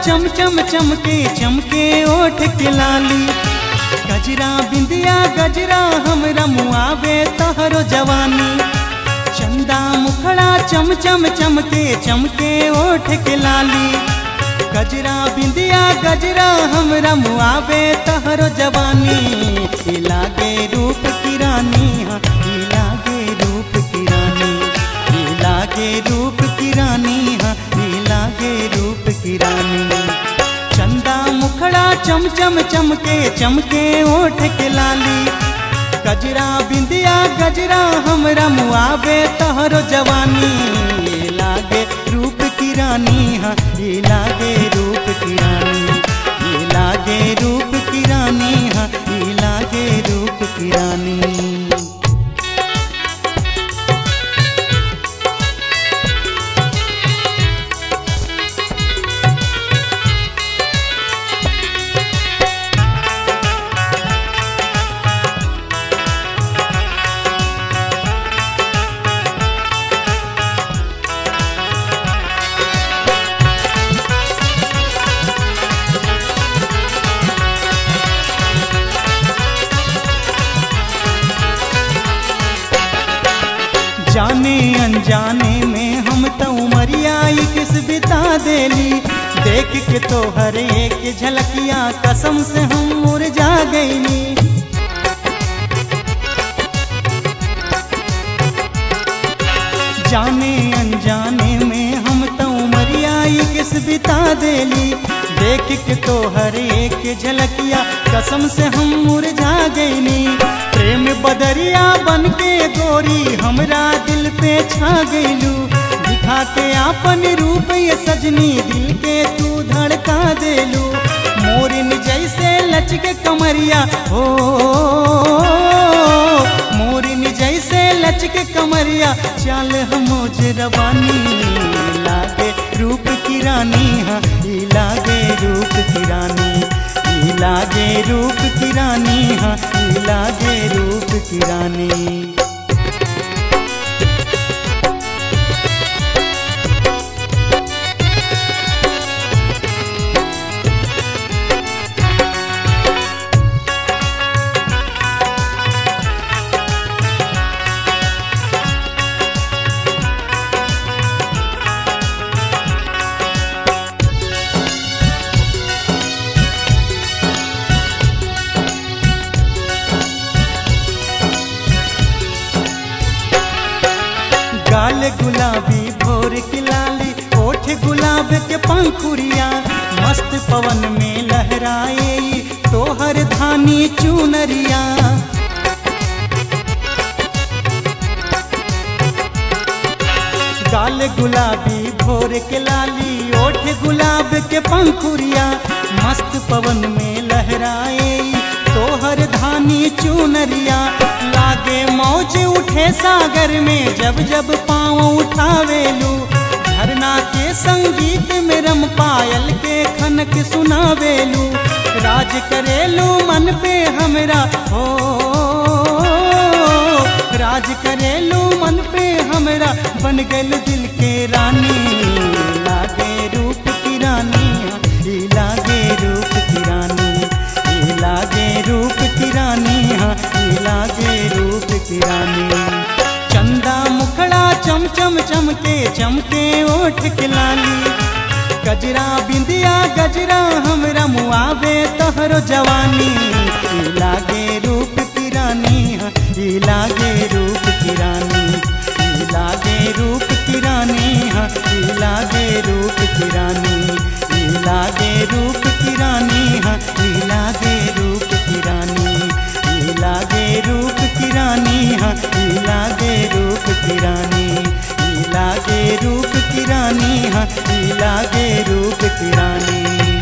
चम चम चमके चमके ओठ के लाली गजरा बिंदिया गजरा हमरा मुआवे तहरो जवानी चंदा मुखड़ा चम चम चमके चमके ओठ के लाली गजरा बिंदिया गजरा हमरा मुआवे तहरो जवानी ई लागे रूप की रानी हाँ, ई लागे रूप की रानी ई लागे रूप की रानी हाँ, ई लागे रूप की रानी चंदा मुखड़ा चम चम चमके चमके ओठ के लाली गजरा बिंदिया गजरा हमरा मुआवे तहरो जवानी ये लागे रूप की रानी हाँ ये लागे रूप की रानी ये लागे रूप की रानी हाँ ये लागे रूप की रानी जाने अनजाने में हम तो उमरिया ही किस बिता देली देख के तो हर एक झलकिया कसम से हम मुरझा गईली जाने अनजाने में हम तो उमरिया ही किस बिता देली देख के तो हर एक झलकिया कसम से हम मुरझा गईली प्रेम बदरिया बन के गोरी हमरा दिल पे छा गईलू दिखा के आपन रूप ये सजनी दिल के तू धड़का देलू मोरिन जैसे लचके कमरिया हो मोरिन जैसे लचके कमरिया चल हम रवानी लागे रूप की रानी हाँ ई लागे रूप की रानी ई लागे रूप की रानी हाँ ई लागे रूप की रानी गाल गुलाबी भोर की लाली ओठ गुलाब के पंखुरिया मस्त पवन में लहराए ई तोहर धानी चुनरिया गाल गुलाबी भोर के लाली ओठ गुलाब के पंखुरिया मस्त पवन में लहराए ई तोहर धानी चुनरिया लागे मौज उठे सागर में जब जब पाँव उठावेलू झरना के संगीत में रम पायल के खनक सुनावेलू राज करेलू मन पे हमरा हो राज करेलू मन पे हमरा बन गल दिल के रानी लागे रूप की रानी ई लागे रूप की रानी ई लागे रूप की रानी हाँ ई लागे रूप की रानी चंदा मुखड़ा चम चम चमके चमके ओठ के लाली गजरा बिंदिया गजरा हमरा मुआवे तहरो जवानी ई लागे रूप की रानी हाँ ई लागे रूप की रानी ई लागे रूप की रानी हाँ ई लागे रूप की रानी ई लागे रूप की रानी हाँ ई लागे रूप की रानी ई लागे रूप की रानी हाँ ई लागे रूप की रानी ई लागे रूप की रानी हाँ ई लागे रूप की रानी